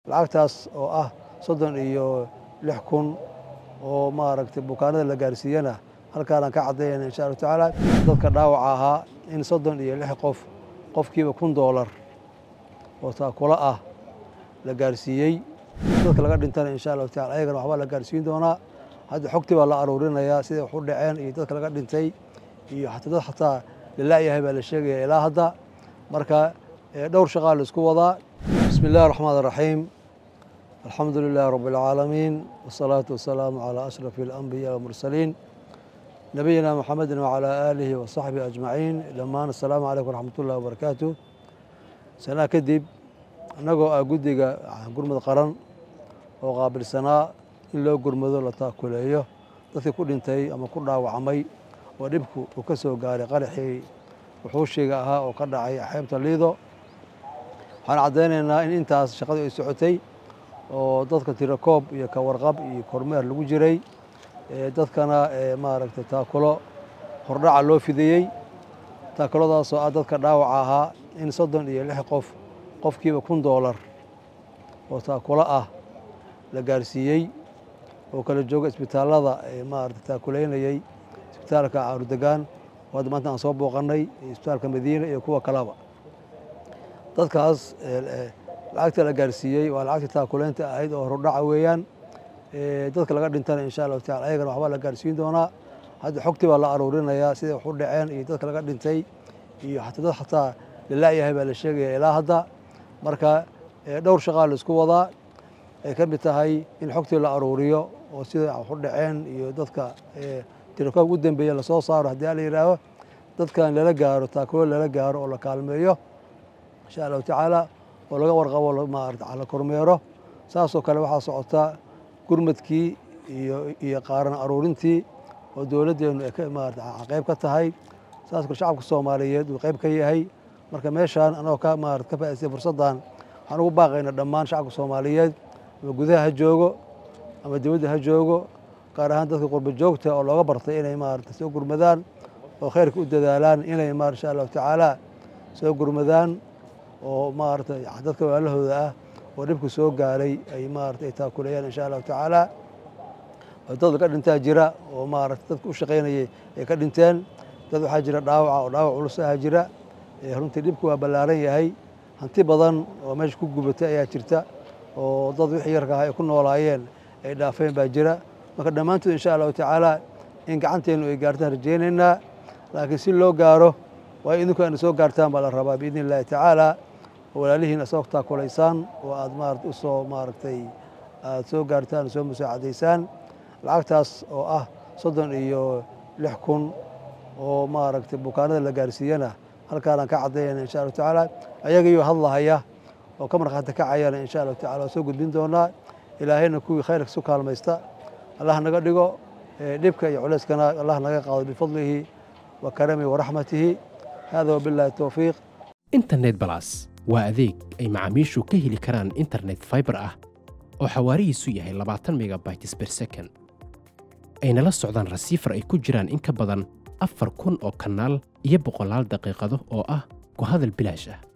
lacagtaas oo ah soddon iyo lix kun oo maaragtay bukaanada la gaarsiiyana halkaanaan ka caddaynayna insha allahu tacaala dadka dhaawaca ahaa in soddon iyo lix qof qofkiiba kun doolar oo taakula ah la gaarsiiyey dadka laga dhintana insha allahu tacala ayagana waxbaa la gaarsiin doonaa hadda xogtii baa la aruurinayaa siday wax u dhaceen iyo dadka laga dhintay iyo xataa dad xataa lala'yahay baa la sheegaya ilaa hadda marka dhowr shaqaa la isku wadaa bismi illahi raxmaan iraxiim alxamdu lilahi rabbi alcaalamiin wasalaatu wasalaamu calaa ashrafi alambiyaa walmursaliin nabiyina muxamedin wacalaa aalihi wa saxbihi ajmaciin dhammaan assalaamu calaykum waraxmat ullahi wabarakaatu sanaa kadib annagoo ah guddiga gurmud qaran oo qaabilsanaa in loo gurmado la taakuleeyo dadkii ku dhintay ama ku dhaawacmay oo dhibku uu ka soo gaaray qaraxii wuxuushiga ahaa oo ka dhacay xeebta liido waxaan caddaynaynaa in intaas shaqadii ay socotay oo dadka tirakoob iyo ka warqab iyo kormeer lagu jiray dadkana maaragtay taakulo hordhaca loo fidiyey taakuladaasoo ah dadka dhaawaca ahaa in soddon iyo lix qof qofkiiba kun doolar oo taakulo ah la gaarsiiyey oo kala jooga isbitaallada maarata taakuleynayey isbitaalka caarudegaan oo hadda maanta aan soo booqannay isbitaalka madiina iyo kuwa kaleba dadkaas lacagta la gaarsiiyey waa lacagtii taakuleynta ahayd oo hordhaca weeyaan dadka laga dhintana insha allahu tacala ayagana waxbaa la gaarsiin doonaa hadda xogtii baa la aruurinayaa siday wax u dhaceen iyo dadka laga dhintay iyo xataa dad xataa lala'yahay baa la sheegaya ilaa hadda marka dhowr shaqaa la isku wadaa ay ka mid tahay in xogtii la aruuriyo oo sida wax u dhaceen iyo dadka tirakoobka u dambeeya lasoo saaro haddii ala yidhaaho dadkan lala gaaro taakulo lala gaaro oo la kaalmeeyo insha allahu tacaala oo laga warqabo maarata la kormeero saasoo kale waxaa socota gurmadkii iyo iyo qaaran aruurintii oo dowladdeennu ay maarata qayb ka tahay saas kale shacabka soomaaliyeed uu qayb ka yahay marka meeshaan anagoo ka maarata ka faa'idaystay fursaddan waxaan ugu baaqaynaa dhammaan shacabka soomaaliyeed ama gudaha ha joogo ama dibadda ha joogo gaar ahaan dadka qurba joogta oo looga bartay inay maarata soo gurmadaan oo khayrka u dadaalaan inay ma insha allahu tacaala soo gurmadaan oo maarata dadka walaalahooda ah oo dhibku soo gaaray ay maarata ay taakuleeyaan insha allahu tacaala dad ka dhintaa jira oo maarata dadka u shaqaynayay ay ka dhinteen dad waxaa jira dhaawaca oo dhaawac culus aha jira runtii dhibku waa ballaaran yahay hanti badan oo meesha ku gubatay ayaa jirta oo dad wixii yarka ah ay ku noolaayeen ay dhaafeen baa jira marka dhammaantood insha allahu tacaala in gacanteennu ay gaartaan rajaynaynaa laakiin si loo gaaro waa idinku ayna soo gaartaan baa la rabaa biidni illahi tacaala oo walaalihiin asoo taakulaysaan oo aad maarata usoo maaragtay aad soo gaartaan soo musaacadaysaan lacagtaas oo ah soddon iyo lix kun oo maaragtay bukaanada la gaarsiiyana halkaanaan ka caddaynayna insha allahu tacaala ayagaiyo hadlahaya oo ka markhaati kacayana insha allahu tacala waa soo gudbin doonaa ilaahayna kuwii khayrka isu kaalmaysta allah naga dhigo dhibka iyo culeyskana allah naga qaado bifadlihi wa karamihi waraxmatihi hada wabillahi towfiiq internet balas waa adeeg ay macaamiishu ka heli karaan internet faibar ah oo xawaarihiisu yahay labaatan megabytes ber second ayna la socdaan rasiifar ay ku jiraan in ka badan afar kun oo kanaal iyo boqolaal daqiiqado oo ah ku hadal bilaash ah